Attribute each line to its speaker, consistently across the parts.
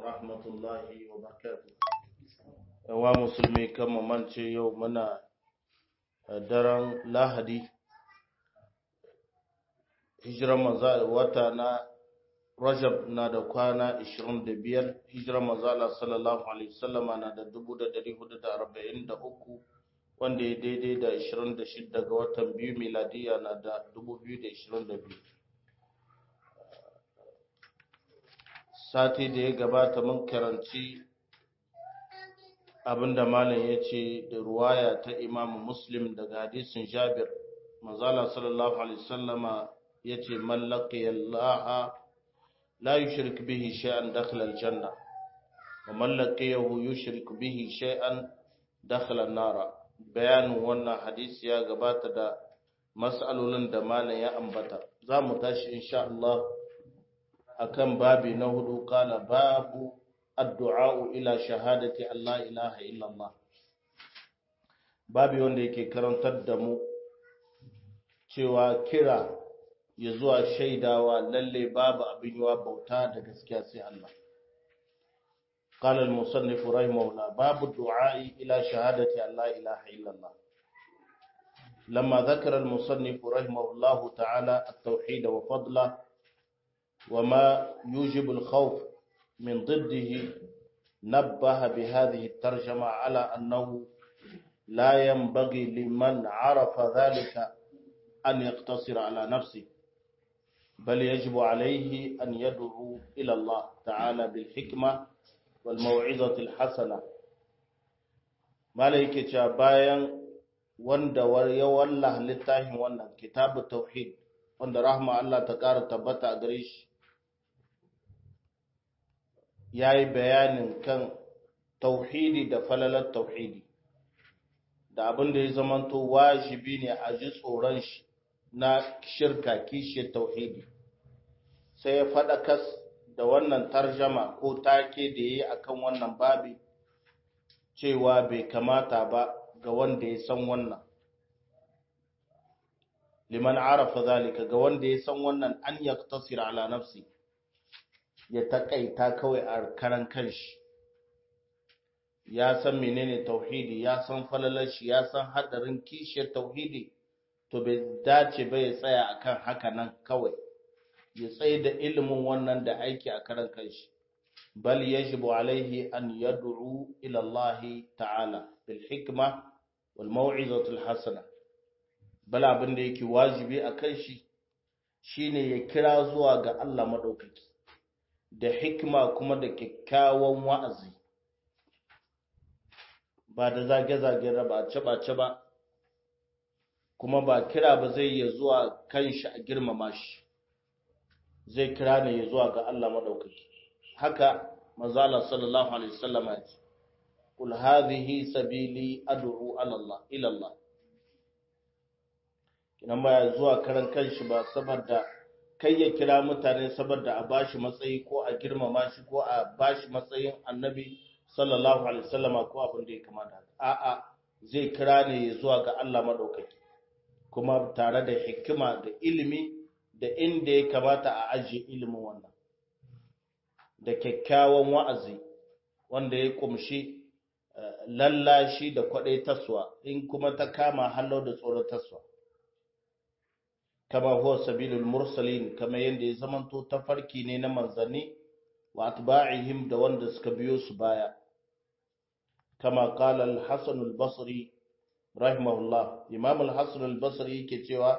Speaker 1: ورحمة الله وبركاته wa musulmi kan mance yau muna daren lahadi hijiran maza wata na rajab na da kwana 25 hijiran maza sallallahu alaihi wasallama na da 1443 wanda ya daidai da 26 ga watan biyu miladiya na da 2022 sati da ya gabata mun karanci abinda malam ya ce da ruwaya ta imamu muslim daga hadisin jabir manzala sallallahu alaihi wasallama ya ce mallaki yallaha la yushrik bihi shay'an dakhala aljanna wa mallaki yahu yushrik bihi shay'an dakhala an-nara bayanin wannan hadisi ya gabata da mas'alolin da malam ya ambata za mu tashi insha Allah akan babi na hudu kala babu addu'a ila shahadati Allah ilaha illallah babi wanda yake karantar da mu cewa kira ya zuwa shaidawa lalle babu abin yawa bauta da gaskiya sai Allah قال المصنف رحمه الله باب الدعاء إلى شهادة أن لا إله إلا الله لما ذكر المصنف رحمه الله تعالى التوحيد وفضله وما يوجب الخوف من ضده نبه بهذه الترجمة على أنه لا ينبغي لمن عرف ذلك أن يقتصر على نفسه بل يجب عليه أن يدعو إلى الله تعالى بالحكمة والموعظة الحسنة ملائكة باين wanda ya wallah littafin wannan kitabu tauhid wanda rahma Allah ta ƙara tabbata a gare shi ya yi bayanin kan tauhidi da falalar tauhidi da abin da ya zamanto wajibi ne a ji tsoron shi na shirka kishiyar tauhidi sai ya faɗakas da wannan tarjama ko take da ya yi a kan wannan babi cewa bai kamata ba ga wanda ya san wannan liman arafa zalika ga wanda ya san wannan an yaktasir ala nafsi ya takaita kawai a karan kanshi ya san menene tauhidi ya san falalar shi ya san hadarin kishiyar tauhidi to bai dace ba ya tsaya akan haka nan kawai ya tsaye da ilimin wannan da aiki a karan kanshi bal yajibu alaihi an yad'u ila Allah ta'ala bil hikma wal mau'izati al hasana bal abin da yake wajibi akan shi shine ya kira zuwa ga Allah madaukaki da hikima kuma da kyakkyawan wa'azi ba da zage-zage ba ce ba kuma ba kira ba zai ya zuwa kanshi a girmama shi zai kira ne ya zuwa ga Allah madaukaki haka manzala sallallahu alaihi wasallam ya ce kul hadhihi sabili ad'u ala Allah ila Allah kinan ba zuwa karan kanshi ba saboda kai ya kira mutane saboda a bashi matsayi ko a girmama shi ko a bashi matsayin annabi sallallahu alaihi wasallama ko abin da ya kamata a'a zai kira ne ya zuwa ga Allah madaukaki kuma tare da hikima da ilimi da inda ya kamata a ajiye ilimin wannan da kyakkyawan wa'azi wanda ya kumshi lallashi da kwadai taswa in kuma ta kama hallo da tsoron taswa kama huwa sabilul mursalin kama yanda ya zamanto tafarki ne na manzanni wa atba'ihim da wanda suka biyo su baya kama qala al-hasan al-basri rahimahullah imam al-hasan al-basri yake cewa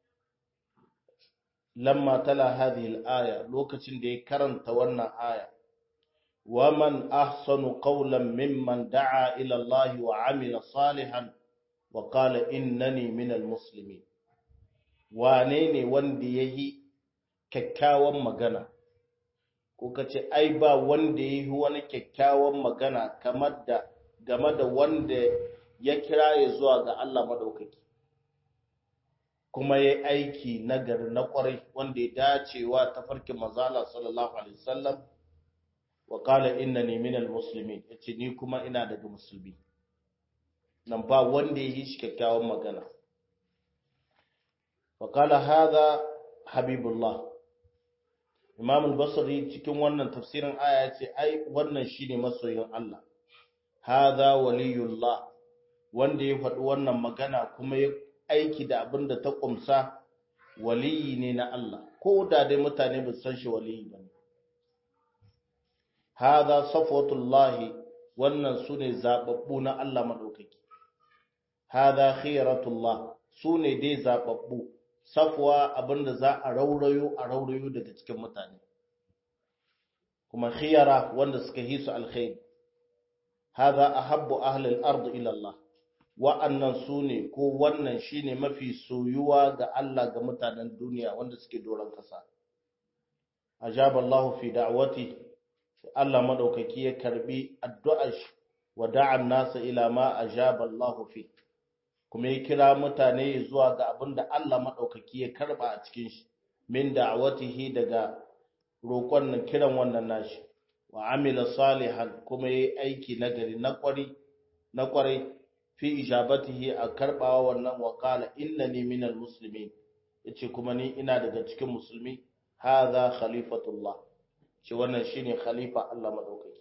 Speaker 1: lamma tala hadhihi al-aya lokacin da ya karanta wannan aya wa man ahsanu qawlan mimman da'a ila Allah wa amila salihan wa qala innani minal muslimin wane ne wanda ya yi kyakkyawan magana ko ka ce ai ba wanda ya yi wani kyakkyawan magana kamar da game da wanda ya kira ya zuwa ga Allah madaukaki kuma ya aiki nagari na kwarai wanda ya dacewa ta farkin mazala sallallahu alaihi wasallam wa qala innani minal muslimin yace ni kuma ina daga musulmi nan ba wanda ya yi shi kyakkyawan magana فقال هذا حبيب الله Imam al-Basri cikin wannan tafsirin aya ya ce ai wannan shine masoyin Allah hadha waliyullah wanda ya faɗi wannan magana kuma ya aiki da abin da ta kumsa waliyi ne na Allah ko da dai mutane ba san shi waliyi ba ne hadha safwatullahi wannan sune zababbu na Allah madaukaki hadha khiratullah sune dai zababbu safwa abinda za a raurayo a raurayo daga cikin mutane kuma khiyara wanda suka hisu alkhair hadha ahabbu ahli al-ard ila Allah wa'annan sune ko wannan shine mafi soyuwa ga Allah ga mutanen duniya wanda suke doron kasa ajaba Allah fi da'wati Allah madaukaki ya karbi addu'ar shi wa da'an nasa ila ma ajaba Allah fi kuma ya kira mutane zuwa ga abin da Allah maɗaukaki ya karɓa a cikin shi min da'awatihi daga roƙon nan kiran wannan nashi wa amila salihan kuma yayi aiki nagari na ƙwari na ƙwarai fi ijabatihi a karɓawa wannan wa qala innani minal muslimin yace kuma ni ina daga cikin musulmi hadha khalifatullah ce wannan shine khalifa Allah maɗaukaki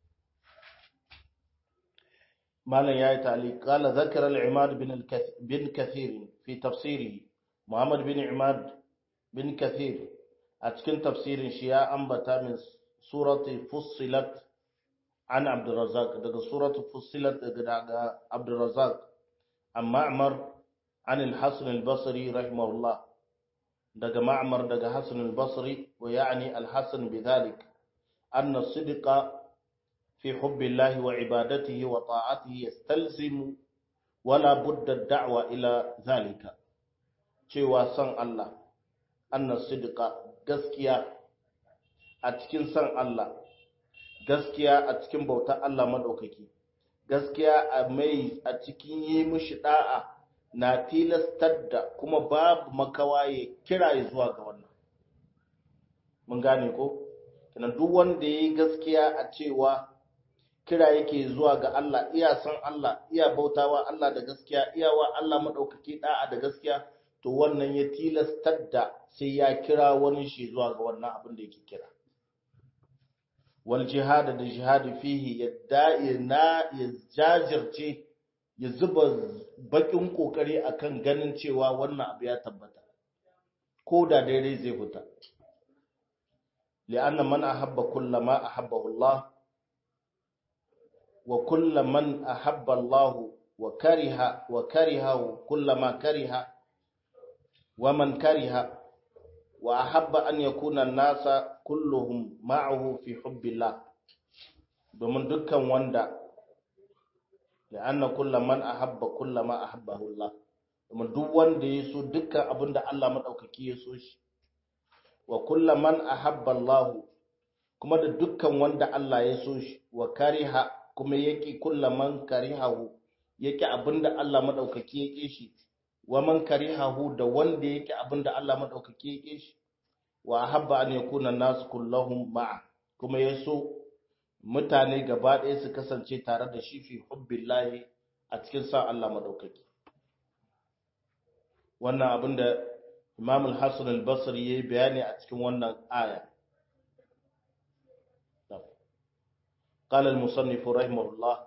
Speaker 1: مالا يا تعليق قال ذكر العماد بن بن كثير في تفسيره محمد بن عماد بن كثير أتكن تفسير شياء أنبتا من سورة فصلت عن عبد الرزاق دقى سورة فصلت دقى عبد الرزاق عن معمر عن الحسن البصري رحمه الله دقى معمر دقى حسن البصري ويعني الحسن بذلك أن الصدق في حب الله وعبادته وطاعته يستلزم ولا بد الدعوة إلى ذلك cewa san Allah annas sidqa gaskiya a cikin san Allah gaskiya a cikin bautar Allah madaukaki gaskiya a mai a cikin yi mishi da'a na tilastar da kuma babu makawa ya kira zuwa ga wannan mun gane ko kenan duk wanda yayi gaskiya a cewa kira yake zuwa ga Allah iya san Allah iya bautawa Allah da gaskiya iyawa Allah madaukaki da'a da gaskiya to wannan ya tilastar da sai ya kira wani shi zuwa ga wannan abin da yake kira wal jihad da jihad fihi yadda na ya jajirce ya zuba bakin kokari akan ganin cewa wannan abu ya tabbata ko da daidai zai fita li'anna man ahabba kullama ahabbahu Allah وكل من أحب الله وكره وكرهه كل ما كره ومن كره وأحب أن يكون الناس كلهم معه في حب الله domin dukkan wanda la'anna kullu man ahabba kullu ma ahabbahu Allah domin duk wanda ya so dukkan abinda Allah madaukaki ya so shi wa kullu man ahabba Allah kuma da dukkan wanda Allah ya so shi wa kariha kuma yake kulla man karihahu yake abinda Allah madaukaki yake shi wa man karihahu da wanda yake abinda Allah madaukaki yake shi wa habba an yakuna nas kulluhum ma'a kuma yaso mutane gaba ɗaya su kasance tare da shi fi hubbillahi a cikin sa Allah madaukaki wannan abinda Imam al-Hasan al-Basri yayi bayani a cikin wannan aya قال المصنف رحمه الله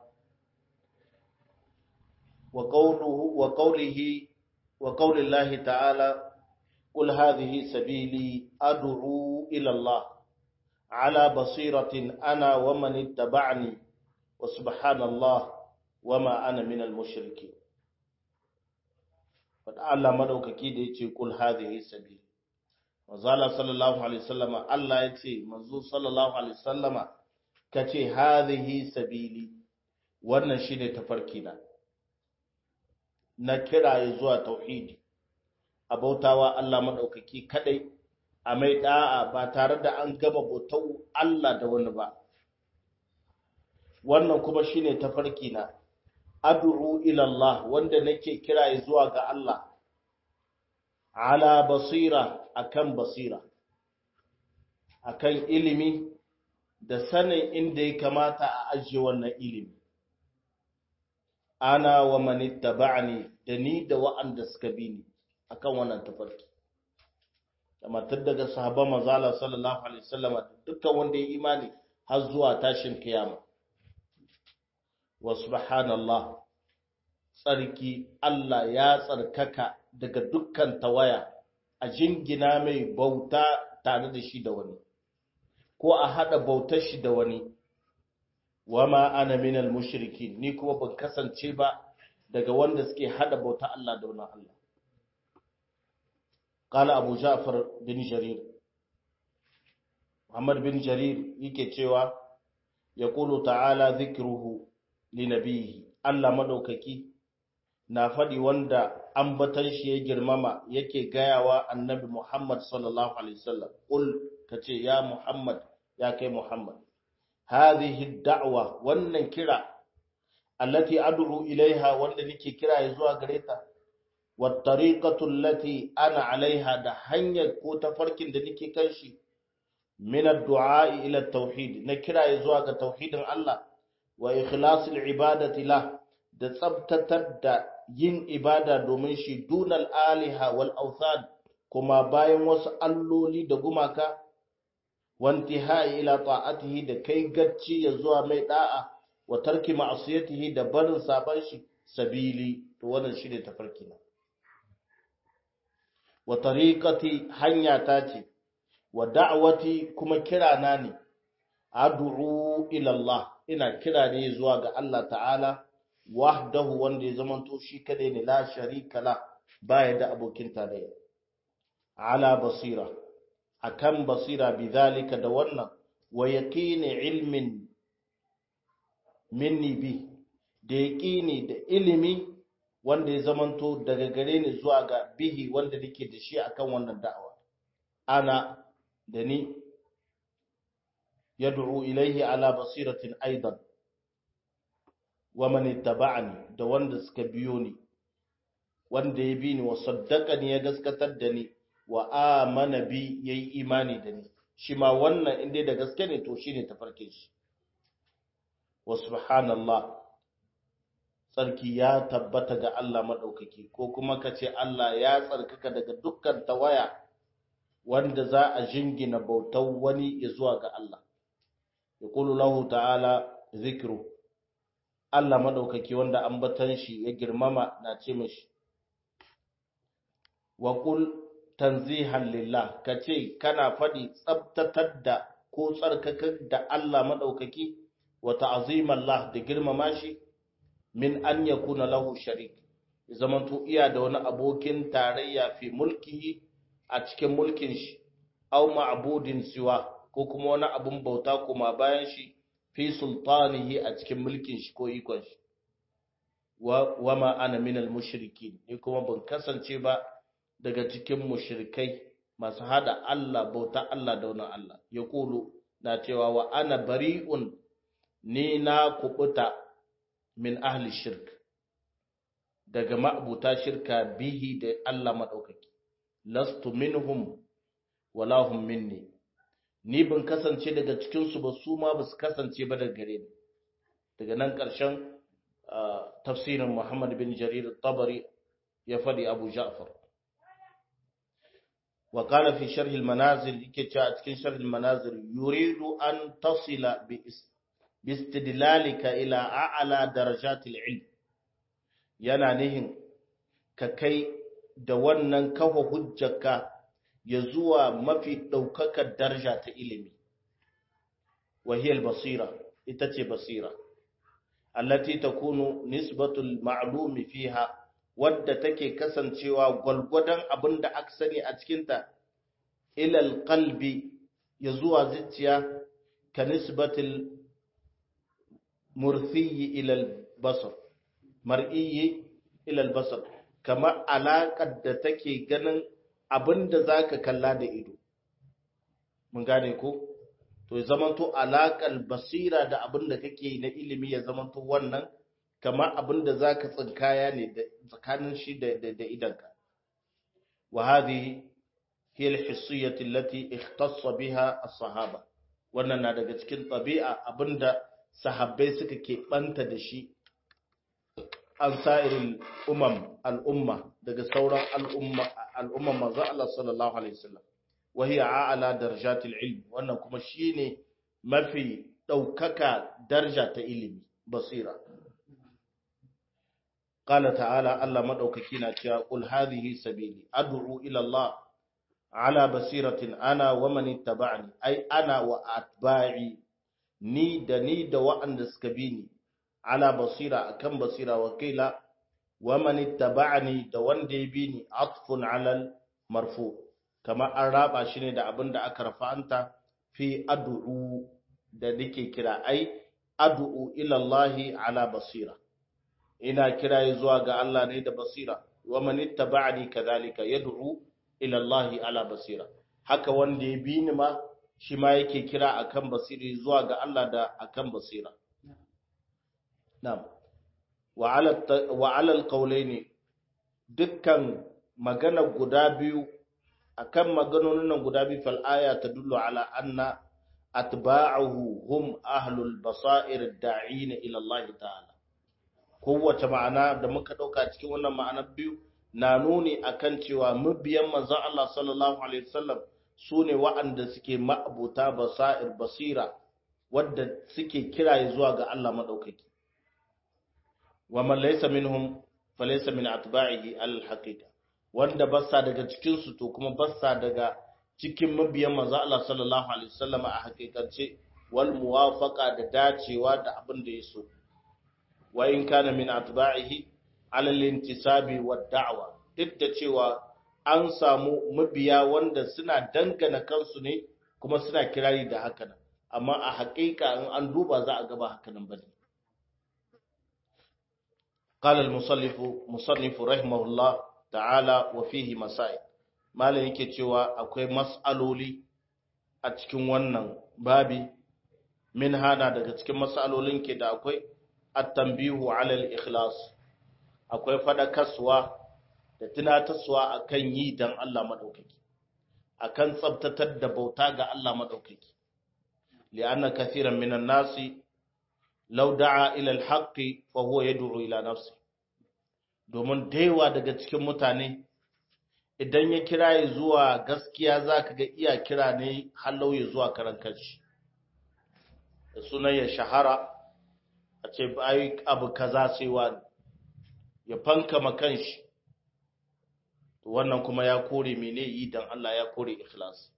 Speaker 1: وقوله وقوله وقول الله تعالى قل هذه سبيلي أدعو إلى الله على بصيرة أنا ومن اتبعني وسبحان الله وما أنا من المشركين فالله مدوككي da yace kul hadhihi sabili manzo sallallahu alaihi wasallama Allah yace manzo sallallahu alaihi wasallama ka ce hadhihi sabili wannan shine tafarki na na kiraye zuwa tauhidi a bautawa Allah madaukaki kadai a mai da'a ba tare da an gama bautau Allah da wani ba wannan kuma shine tafarki na ad'u ila Allah wanda nake kiraye zuwa ga Allah ala basira akan basira akan ilimi da sanin inda ya kamata a ajiye wannan ilimi ana wa manittaba'ani da ni da wa'anda suka bi ni akan wannan tafarki amma tun daga sahabban manzo Allah sallallahu alaihi wasallam dukkan wanda ya imani har zuwa tashin kiyama wa subhanallah tsarki Allah ya tsarkaka daga dukkan tawaya a jingina mai bauta tare da shi da wani ko a hada bautar shi da wani wama ana minal mushrikin ni kuma ban kasance ba daga wanda suke hada bauta Allah da wani Allah قال أبو جعفر بن جرير محمد بن جرير yake cewa يقول تعالى ذكره لنبيه Allah madaukaki na faɗi wanda ambatan shi ya girmama yake gayawa annabi Muhammad sallallahu alaihi wasallam qul kace ya Muhammad ya kai Muhammad hadhihi da'wa wannan kira allati ad'u ilaiha wanda nake kira zuwa gare ta wat tariqatu allati ana alaiha da hanyar ko tafarkin da nake kan shi min ad-du'a ila at-tauhid na kira zuwa ga tauhidin Allah wa ikhlasil ibadati lah da tsabtatar da yin ibada domin shi dunal aliha wal authan kuma bayan wasu alloli da gumaka wantihai ila ta'atihi da kai gacci ya zuwa mai da'a wa tarki ma'asiyatihi da barin saban shi sabili to wannan shine tafarki na wa tariqati hanya ta ce wa da'wati kuma kira na ne ad'u ila Allah ina kira ne zuwa ga Allah ta'ala wahdahu wanda ya zamanto shi kadai ne la sharika la baya da abokin tarayya ala basira akan basira bidhalika da wannan wa yaqini ilmin minni bi da yaqini da ilimi wanda ya zamanto daga gare ni zuwa ga bihi wanda nake da shi akan wannan da'awa ana da ni yad'u ilayhi ala basiratin aidan wa man ittaba'ani da wanda suka biyo ni wanda ya bi ni wa saddaqani ya gaskatar da ni wa amana bi yayi imani da ni shi ma wannan inda da gaske ne to shine tafarkin shi wa subhanallah tsarki ya tabbata ga Allah madaukaki ko kuma kace Allah ya tsarkaka daga dukkan tawaya wanda za a jingina bautar wani ya zuwa ga Allah yaqulu lahu ta'ala zikru Allah madaukaki wanda ambatan shi ya girmama na ce mishi wa qul tanzihan lillah kace kana fadi tsabtatar da ko tsarkakar da Allah madaukaki wa ta'ziman Allah da girmama shi min an yakuna lahu sharik zamanto iya da wani abokin tarayya fi mulkihi a cikin mulkin shi aw ma'budin siwa ko kuma wani abun bauta kuma bayan shi fi sultanihi a cikin mulkin shi ko ikon shi wa ma ana minal mushrikin ni kuma ban kasance ba daga cikin mushrikai masu hada Allah bauta Allah da wani Allah ya kulu na cewa wa ana bari'un ni na kubuta min ahli shirk daga ma'abuta shirka bihi da Allah madaukaki lastu minhum wala hum minni ni ban kasance daga cikinsu ba su ma ba su kasance ba daga gare ni daga nan ƙarshen tafsirin Muhammad bin Jarir tabari ya faɗi Abu Ja'far wa qala fi sharh al-manazil yake cewa a cikin sharh al-manazil yuridu an tasila bi istidlalika ila a'la darajat al-ilm yana nihin ka kai da wannan kafa hujjarka ya zuwa mafi ɗaukakar daraja ta ilimi wahiyar basira ita ce basira allati takunu nisbatul ma'lumi fiha wadda take kasancewa gwalgwadon abin da aka sani a cikinta ilal qalbi ya zuwa zuciya ka nisbatul murfiyi ilal basar mar'iyi ilal basar kamar alaƙar da take ganin abin da za ka kalla da ido mun gane ko to ya zamanto alaƙar basira da abin da kake na ilimi ya zamanto wannan kamar abin da za ka tsinkaya ne tsakanin shi da idanka wa hadhihi hiya al-hissiyyah allati ikhtassa biha as-sahaba wannan na daga cikin tabi'a abinda sahabbai suka ke banta da shi an sa'irin umam al'umma daga sauran al'umma al'umman manzo Allah sallallahu alaihi wasallam wa hiya a'la darajatil ilm wannan kuma shine mafi daukaka daraja ta ilimi basira qala ta'ala Allah madaukaki na cewa qul hadhihi sabili ad'u ila Allah ala basiratin ana wa man ittaba'ani ai ana wa atba'i ni da ni da wa'anda suka bi ni ala basira akan basira wa kila wa man ittaba'ani da wanda ya bi ni atfun ala marfu kamar an raba shi ne da abin da aka rafa'anta fi ad'u da nake kira ai ad'u ila Allah ala basira ina kira zuwa ga Allah ne da basira wa man ittaba'ani kadhalika yad'u ila Allah ala basira haka wanda ya bi ni ma shi ma yake kira akan basiri zuwa ga Allah da akan basira na'am wa ala wa ala alqawlaini dukkan magana guda biyu akan maganonin nan guda biyu fal aya tadullu ala anna atba'uhu hum ahlul basair da'ina ila Allah ta'ala kowace ma'ana da muka dauka cikin wannan ma'anar biyu na nuni akan cewa mabiyan manzon Allah sallallahu alaihi wasallam sune wa'anda suke ma'abuta basair basira wadda suke kira zuwa ga Allah madaukaki wa man laysa minhum falaysa min atba'ihi al-haqiqa wanda bassa daga cikin su to kuma bassa daga cikin mabiyan manzo Allah sallallahu alaihi wasallam a hakikance wal muwafaqa da dacewa da abin da yaso wa in kana min atba'ihi ala al-intisabi wad da'wa duk da cewa an samu mabiya wanda suna dangana kansu ne kuma suna kirari da haka nan amma a hakika in an duba za a gaba haka nan bane قال المصنف مصنف رحمه الله ta'ala wa fihi masail malam yake cewa akwai mas'aloli a cikin wannan babi min hana daga cikin mas'alolin ke da akwai at-tanbihu 'ala al-ikhlas akwai fadakarwa da tunatarwa akan yi dan Allah madaukaki akan tsabtatar da bauta ga Allah madaukaki li'anna kathiran minan nasi law da'a ila al-haqqi fa huwa yad'u ila nafsihi domin daiwa daga cikin mutane idan ya kira ya zuwa gaskiya za ka ga iya kira ne hallau ya zuwa karan kanshi da sunan ya shahara a ce ayi abu kaza sai wani ya fanka makanshi wannan kuma ya kore mene yi dan Allah ya kore ikhlas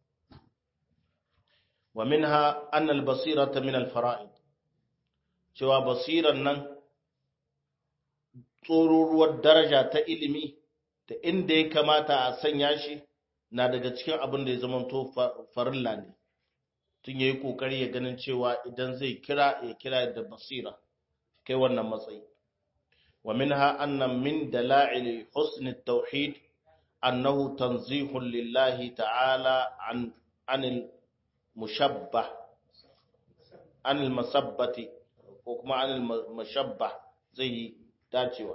Speaker 1: wa minha annal basirata min al fara'id cewa basiran nan tsororuwar daraja ta ilimi da inda ya kamata a sanya shi na daga cikin abin da ya zamanto farilla ne tun ya yi ƙoƙari ya ganin cewa idan zai kira ya kira da basira kai wannan matsayi wa minha anna min dala'il husn at-tauhid annahu tanzihun lillahi ta'ala an anil mushabbah anil masabbati ko kuma anil mashabbah zai yi dacewa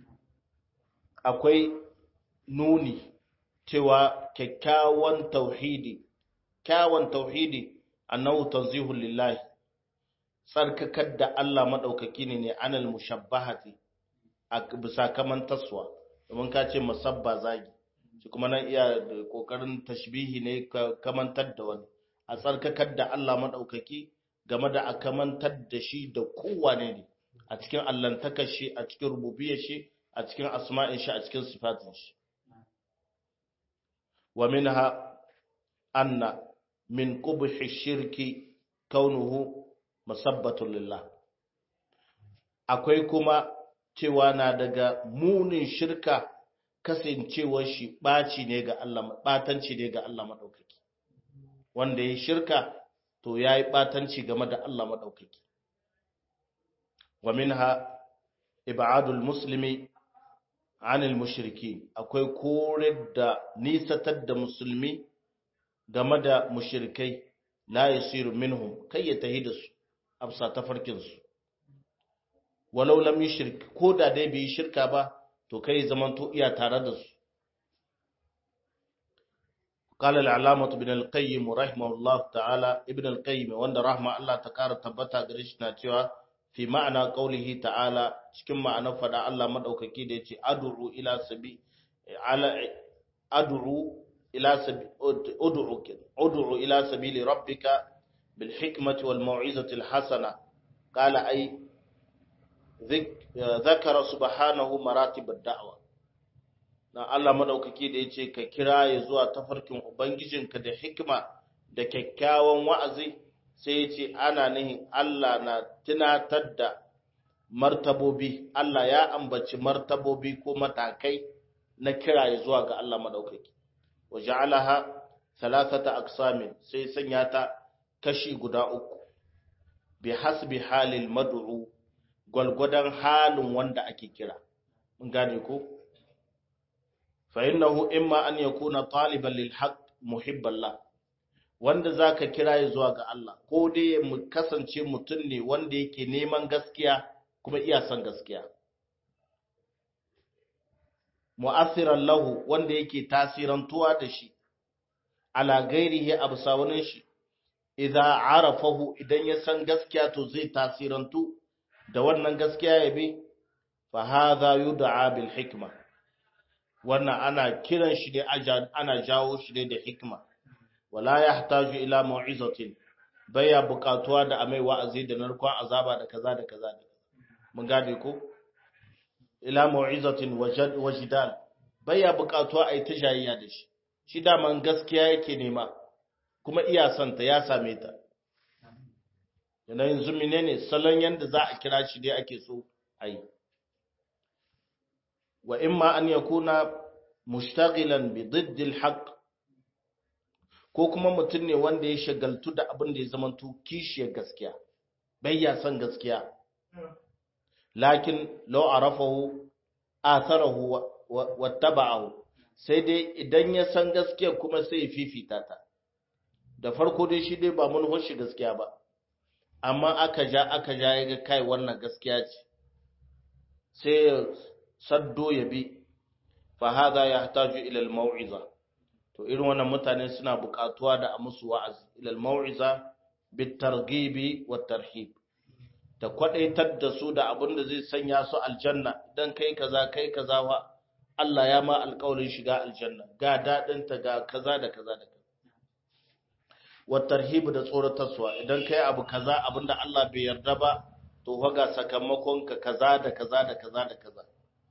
Speaker 1: akwai nuni cewa kyakkyawan tauhidi kyawun tauhidi annahu tanzihu lillahi tsarkakar da Allah madaukaki ne ne anal mushabbahati a bisa kaman taswa domin ka ce musabba zagi shi kuma nan iya kokarin tashbihi ne kamantar da wani a tsarkakar da Allah madaukaki game da a kamantar da shi da kowane ne a cikin allantakar shi a cikin rububiyar shi a cikin asma'in shi a cikin sifatin shi wa minha anna min qubhi shirki kaunuhu musabbatun lillah akwai kuma cewa na daga munin shirka kasancewar shi baci ne ga Allah batanci ne ga Allah madaukaki wanda ya shirka to yayi batanci game da Allah madaukaki ومنها إبعاد المسلم عن المشركين akwai kore da nisatar da musulmi game da mushrikai la yasiru minhum kai ya tahi da su afsa tafarkin su walau lam yushrik ko da dai bai shirka ba to kai zaman to iya tare da su قال العلامة ابن القيم رحمه الله تعالى ابن القيم وان رحمه الله تكار تبتا غريشنا cewa fi ma'ana qaulihi ta'ala cikin ma'anar fada Allah madaukaki da yace ad'u ila sabi ala ad'u ila ud'u ud'u ila sabili rabbika bil hikmati wal mau'izati al hasana qala ay ذكر سبحانه مراتب الدعوه na Allah madaukaki da yace ka kira ya zuwa tafarkin ubangijinka da hikima da kyakkyawan wa'azi sai yace ana nihin Allah na tunatar da martabobi Allah ya ambaci martabobi ko matakai na kira ya zuwa ga Allah madaukaki waja'alaha thalathata aqsamin sai sanya ta kashi guda uku bi hasbi halil mad'u gwalgwadon halin wanda ake kira mun gane ko fa innahu imma an yakuna taliban lil haqq muhibban la wanda zaka kira ya zuwa ga Allah ko dai mu kasance mutum ne wanda yake neman gaskiya kuma iya son gaskiya mu'assiran lahu wanda yake tasirantuwa da shi ala gairihi absawanin shi idza arafahu idan ya san gaskiya to zai tasirantu da wannan gaskiya ya bi fa hadha yud'a bil hikma wannan ana kiran shi ne ana jawo shi ne da hikma wala yahtaju ila mau'izatin baya buƙatuwa da amai wa'azi da narkon azaba da kaza da kaza da mun gane ko ila mau'izatin wajidal baya buƙatuwa ai ta jayayya da shi shi daman gaskiya yake nema kuma iya santa ya same ta yana yanzu menene salon yanda za a kira shi dai ake so ai wa imma an yakuna mushtaghilan bi didd al ko kuma mutum ne wanda ya shagaltu da abin da ya zamanto kishiyar gaskiya bai ya san gaskiya lakin law arafahu atharahu wattaba'ahu sai dai idan ya san gaskiya kuma sai ya fifita ta da farko dai shi dai ba mun shi gaskiya ba amma aka ja aka ja ya ga kai wannan gaskiya ce sai ya saddo ya bi fa hadha yahtaju ila al-mau'iza to irin wannan mutane suna buƙatuwa da a musu wa'azi ila al-mau'iza bit targhibi wat tarhib da kwadaitar da su da abin da zai sanya su aljanna dan kai kaza kai kaza wa Allah ya ma alƙawarin shiga aljanna ga dadin ta ga kaza da kaza da kaza wat tarhib da tsoratarwa idan kai abu kaza abinda Allah bai yarda ba to fa ga sakamakon ka kaza da kaza da kaza da kaza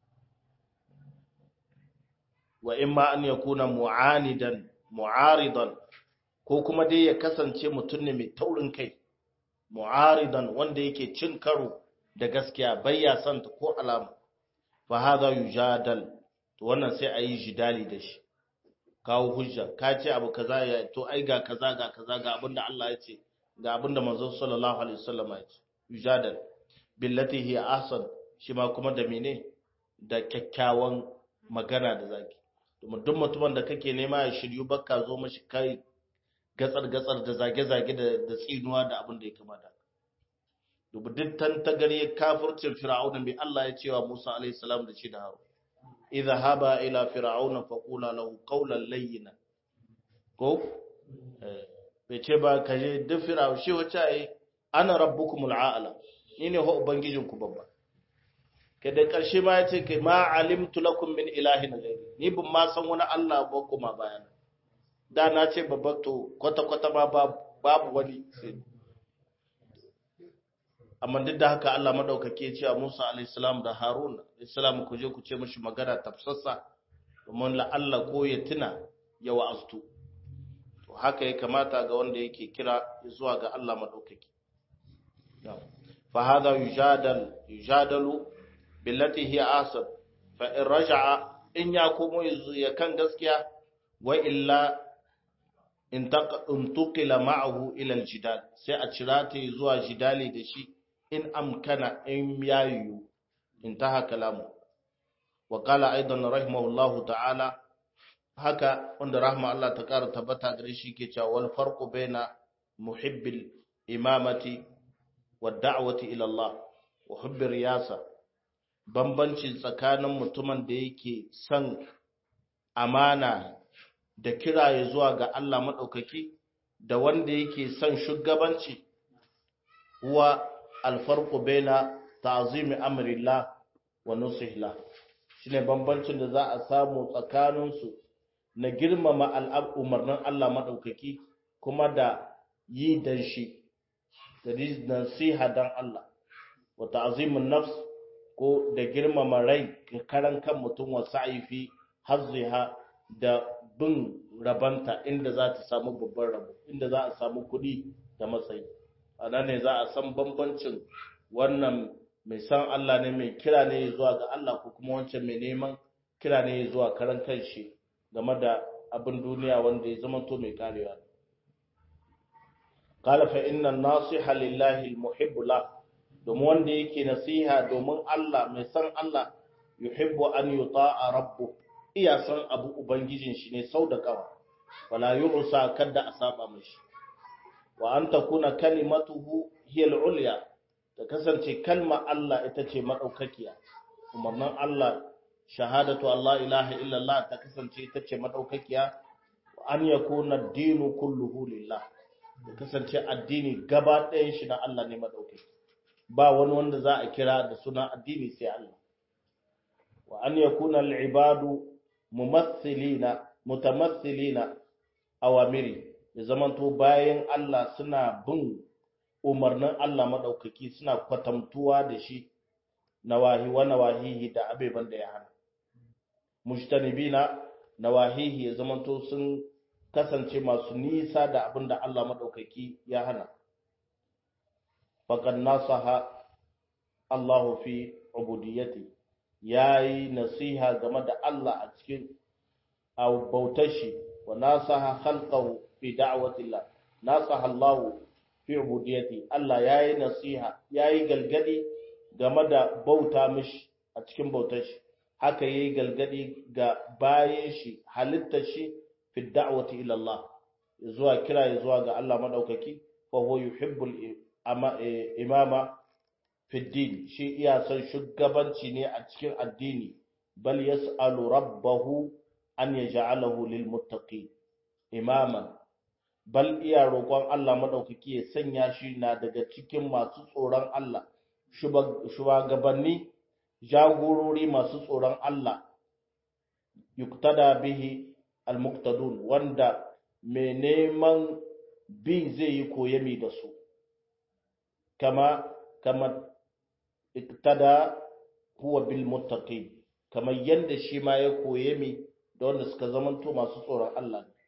Speaker 1: wa imma an yakuna mu'anidan mu'aridan ko kuma dai ya kasance mutum ne mai taurin kai mu'aridan wanda yake cin karo da gaskiya bayya son ta ko alama fa hadha yujadal to wannan sai ayi jidali da shi kawo hujja ka ce abu kaza ya to ai ga kaza ga kaza ga abinda Allah ya ce ga abinda manzon sallallahu alaihi wasallam ya ce yujadal billati hi ahsan shi ma kuma da mene da kyakkyawan magana da zaki domin duk mutumin da kake nema ya shiryu bakka zo mashi kai gatsar gatsar da zage zage da da tsinuwa da abin da ya kamata dubu duk tantagare kafircin fir'auna mai Allah ya cewa Musa alaihi salam da shi da Harun idha haba ila fir'auna faqula lahu qawlan layyina ko bai ce ba kaje duk fir'au shi wace ai ana rabbukumul a'la ni ne ho ubangijinku babba kai da ƙarshe ma ya ce kai ma alimtu lakum min ilahin ghairi ni ban ma san wani Allah ba kuma bayan da na ce babba to kwata kwata ma babu wani amma duk da haka Allah madaukake ya ce a Musa alayhi salam da Harun alayhi ku je ku ce mishi magana tafsassa domin la Allah ko ya tuna ya wa'astu to haka ya kamata ga wanda yake kira zuwa ga Allah madaukake fa hada yujadal yujadalu billati hiya asab fa in raja'a in ya komo ya kan gaskiya wa illa in tuqila ma'ahu ila aljidal sai a cira ta zuwa jidali da shi in amkana in yayu intaha kalamu wa qala aidan rahimahullahu ta'ala haka wanda rahma Allah ta kara tabbata gare shi ke cewa wal farqu baina muhibbil imamati wa da'wati ila Allah wa hubbir riyasa bambanci tsakanin mutumin da yake son amana da kira ya zuwa ga Allah maɗaukaki da wanda yake son shugabanci huwa alfarku baina ta'zimi amrillah wa nusihla shine bambancin da za a samu tsakaninsu na girmama al'umarnin Allah maɗaukaki kuma da yi dan shi da nasiha dan Allah wa ta'zimun nafs ko da girmama rai karan kan mutum wa sa'ifi hazziha da bin rabanta inda za ta samu babban rabo inda za a samu kuɗi da matsayi a nan ne za a san bambancin wannan mai san Allah ne mai kira ne zuwa ga Allah ko kuma wancan mai neman kira ne zuwa karan kanshi game da abin duniya wanda ya zama to mai karewa qala fa inna nasiha lillahi almuhibbu la domin wanda yake nasiha domin Allah mai san Allah yuhibbu an yuta'a rabbu iya san abu ubangijin shi ne sau da kawa wala yu'sa kada a saba mishi wa an takuna kalimatuhu hiya al-ulya ta kasance kalma Allah ita ce madaukakiya umarnin Allah shahadatu Allah ilaha illallah ta kasance ita ce madaukakiya an yakuna ad-dinu kulluhu lillah ta kasance addini gaba ɗayan shi na Allah ne madaukaki ba wani wanda za a kira da suna addini sai Allah wa an yakuna al-ibadu mumathilina mutamathilina awamiri ya zamanto bayan Allah suna bin umarnin Allah maɗaukaki suna kwatamtuwa da shi nawahi wa nawahihi da abeban da ya hana mujtanibina nawahihi ya zamanto sun kasance masu nisa da abin da Allah maɗaukaki ya hana faqad nasaha Allah fi ubudiyyati yayi nasiha game da Allah a cikin bautar shi wa nasaha khalqahu fi da'watillah nasaha Allah fi ubudiyyati Allah yayi nasiha yayi galgadi game da bauta mishi a cikin bautar shi haka yayi galgadi ga bayan shi halittar shi fi da'wati ila Allah zuwa kira zuwa ga Allah madaukaki fa huwa yuhibbul imama fi din shi iya son shugabanci ne a cikin addini bal yas'alu rabbahu an yaj'alahu lil muttaqin imaman bal iya roƙon Allah maɗaukaki ya sanya shi na daga cikin masu tsoron Allah, shugabanni jagorori masu tsoron Allah, yuktada bihi al-muqtadun wanda mai neman bi zai yi koyami da su, kama kama iktada huwa bil muttaqin kamar yadda shi ma ya koyami da wanda suka zamanto masu tsoron Allah ne.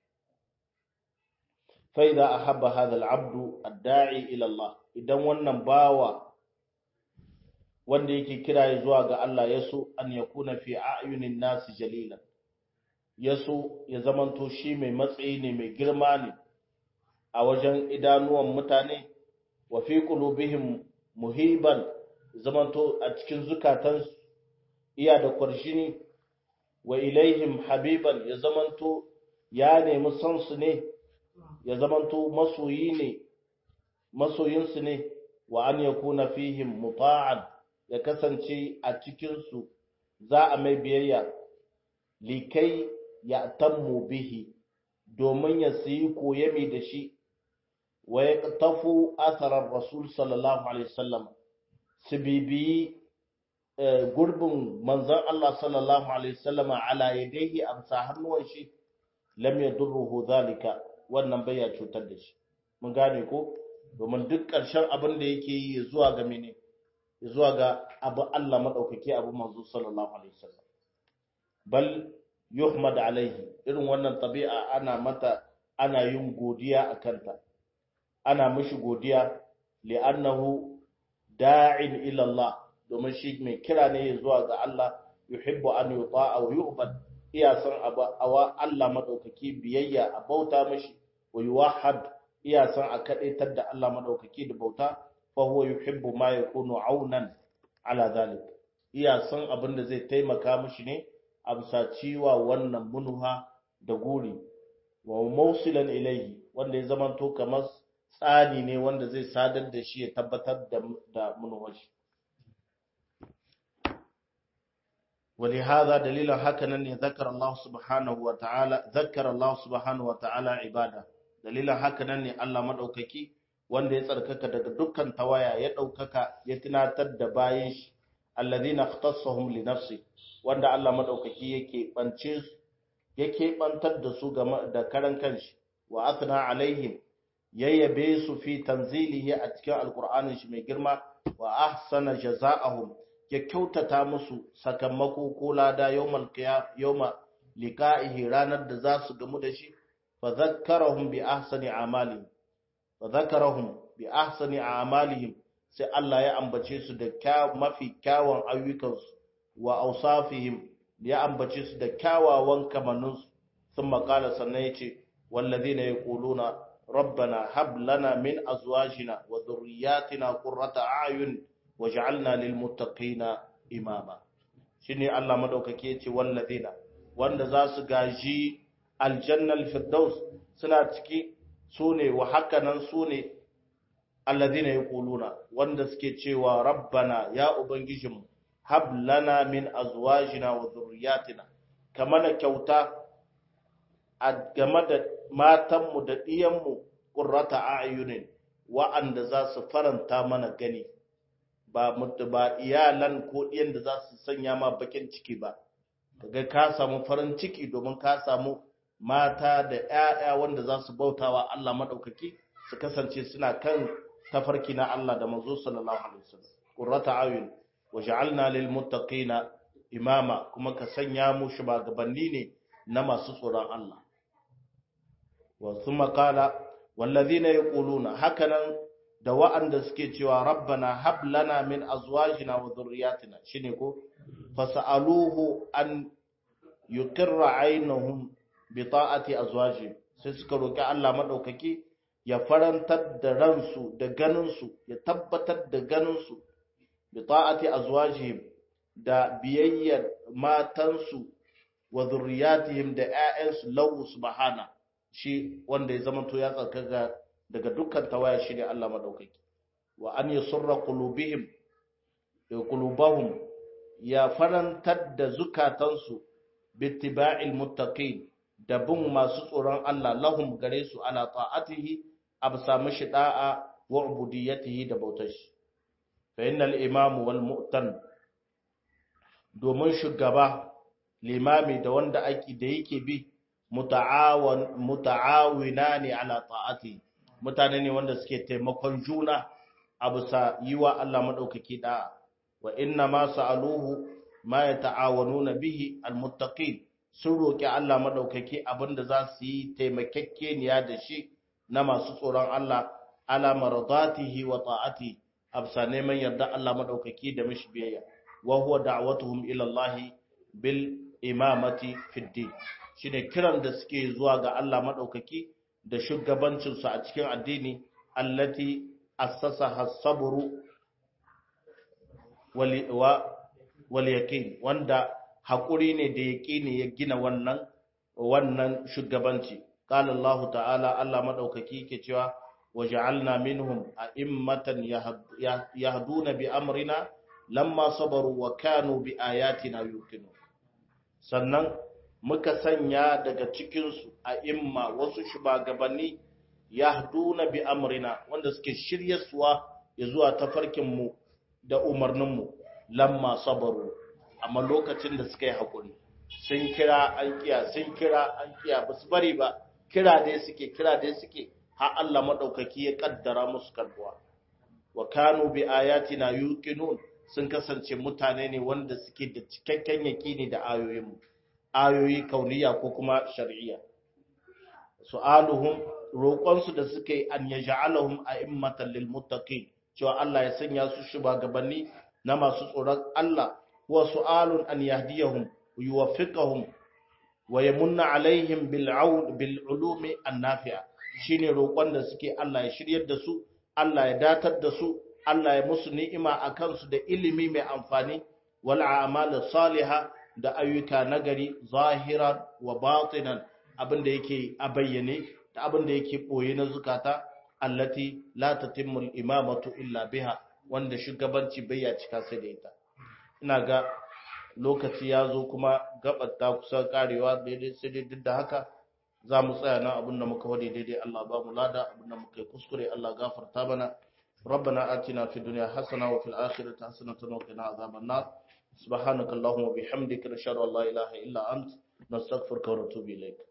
Speaker 1: فإذا أحب هذا العبد الداعي إلى الله idan wannan bawa wanda yake kira zuwa ga Allah yaso an yakuna fi a'yunin nas jalilan yaso ya zamanto shi mai matsayi ne mai girma ne a wajen idanuwan mutane wa fi qulubihim muhiban zamanto a cikin zukatan iya da kwarshini wa ilaihim habiban ya zamanto ya nemi son su ne ya zamanto masoyi ne masoyinsu ne wa an ya kuna fihim muta'an ya kasance a cikinsu za a mai biyayya likai ya tammu bihi domin ya siyi koyami da shi wa ya tafu asarar rasul sallallahu alaihi wasallam su bibiyi gurbin manzan Allah sallallahu alaihi wasallama ala yadayhi amsa hannuwan shi lam yadurruhu zalika wannan bai ya cutar da shi mun gane ko domin duk ƙarshen abin da yake yi zuwa ga mene zuwa ga abu Allah madaukake abu manzo sallallahu alaihi wasallam bal yuhmad alaihi irin wannan tabi'a ana mata ana yin godiya akan ta ana mishi godiya li'annahu da'in ila Allah domin shi mai kira ne zuwa ga Allah yuhibbu an yuta'a wa yu'bad iya san awa Allah madaukaki biyayya a bauta mishi wa yuwahhad iya san a kadaitar da Allah madaukaki da bauta fa huwa yuhibbu ma yakunu aunan ala zalik iya san abin da zai taimaka mishi ne a bisa ciwa wannan munuha da guri wa mawsilan ilayhi wanda ya zamanto kamar tsani ne wanda zai sadar da shi ya tabbatar da da munuwar shi ولهذا دليل هكذا ذكر الله سبحانه وتعالى ذكر الله سبحانه وتعالى عباده دليل هكذا الله مدوكaki wanda ya tsarkaka daga dukkan tawaya ya daukaka ya tunatar da bayin shi alladhina ikhtassahum li nafsi wanda Allah madaukaki yake bance su ya keɓantar da su da karan kanshi wa athna alaihim yayyabe su fi tanzilihi a cikin alqur'anin shi mai girma wa ahsana jazaa'ahum ya kyautata musu sakamako ko lada yawmal qiyam yawma liqa'ihi ranar da za su gamu da shi fa zakkarahum bi ahsani a'malihim fa zakkarahum bi ahsani a'malihim sai Allah ya ambace su da mafi kyawun ayyukansu wa ausafihim ya ambace su da kyawawan kamanninsu sun makala sannan ya ce wallazina yaquluna rabbana hab lana min azwajina wa dhurriyyatina qurrata a'yun waj'alna lil muttaqina imama shine Allah madaukake yace wallazina wanda za su gaji aljannal firdaus suna ciki sune wa hakanan sune alladhina yaquluna wanda suke cewa rabbana ya ubangijinmu hab lana min azwajina wa dhurriyyatina kamana kyauta a game da matanmu da ɗiyanmu qurrata a'yunin wa'anda za su faranta mana gani ba ba iyalan ko ɗiyan da za su sanya ma bakin ciki ba kaga ka samu farin ciki domin ka samu mata da ƴaƴa wanda za su bautawa Allah madaukaki su kasance suna kan tafarki na Allah da manzo sallallahu alaihi wasallam qurrata ayun waj'alna lil muttaqina imama kuma ka sanya mu shugabanni ne na masu tsoron Allah wa thumma qala wallazina yaquluna hakanan da wa'anda suke cewa rabbana hab lana min azwajina wa dhurriyyatina shine ko fasaluhu an yuqirra aynahum bi ta'ati azwaji sai suka roki Allah madaukaki ya farantar da ransu da ganinsu ya tabbatar da ganinsu bi ta'ati azwajihim da biyayyar matansu wa zurriyatihim da ƴaƴansu lahu subhana shi wanda ya zama to ya tsarkaka daga dukkan tawaya shi ne Allah madaukaki wa an yasurra qulubihim qulubahum ya farantar da zukatansu bittiba'il muttaqin da bin masu tsoron Allah lahum gare su ala ta'atihi absa mishi da'a wa ubudiyatihi da bautar shi fa innal imam wal mu'tan domin shugaba limami da wanda ake da yake bi muta'awan muta'awina ne ala ta'ati mutane ne wanda suke taimakon juna absa yiwa Allah madaukaki da'a wa inna ma sa'aluhu ma yata'awanuna bihi almuttaqin sun roki Allah madaukaki abinda za su yi taimakekeniya da shi na masu tsoron Allah ala maradatihi wa ta'ati absa neman yarda Allah madaukaki da mishi biyayya wa huwa da'watuhum ila Allah bil imamati fid din shine kiran da suke zuwa ga Allah madaukaki da shugabancin su a cikin addini allati assasaha sabru wal yaqin wanda hakuri ne da yaqini ya gina wannan wannan shugabanci qala Allah ta'ala Allah madaukaki yake cewa waja'alna minhum a'immatan yahduna bi amrina lamma sabaru wa kanu bi ayatina yuqinun sannan muka sanya daga cikin su a'imma wasu shugabanni yahduna bi amrina wanda suke shiryarsuwa ya zuwa tafarkin mu da umarnin mu lamma sabaru amma lokacin da suka yi hakuri sun kira an kiya sun kira an kiya basu bari ba kira dai suke kira dai suke har Allah madaukaki ya kaddara musu karbuwa wa kanu bi ayatina yuqinun sun kasance mutane ne wanda suke da cikakken yakini da ayoyinmu ayoyi kauniya ko kuma shar'iyya su'aluhum roƙonsu da suke yi an yaj'alahum a'immatan lil muttaqin cewa Allah ya sanya su shugabanni na masu tsoron Allah wa su'alun an yahdiyahum yuwaffiqahum wa yamunna alaihim bil aun bil ulumi an nafi'a shine roƙon da suke Allah ya shiryar da su Allah ya datar da su Allah ya musu ni'ima a kansu da ilimi mai amfani wal a'mal salihah da ayyuka nagari zahiran wa batinan abinda yake a bayyane da abinda yake boye na zukata allati la tatimmu al-imamatu illa biha wanda shugabanci bai ya cika sai da ita ina ga lokaci ya zo kuma gabar ta kusa karewa daidai sai dai duk da haka za mu tsaya nan abinda muka wade daidai Allah ba mu lada abinda muka yi kuskure Allah gafarta mana ربنا آتنا في الدنيا حسنة وفي الآخرة حسنة وقنا عذاب النار سبحانك اللهم وبحمدك نشهد أن لا إله إلا أنت نستغفرك ونتوب إليك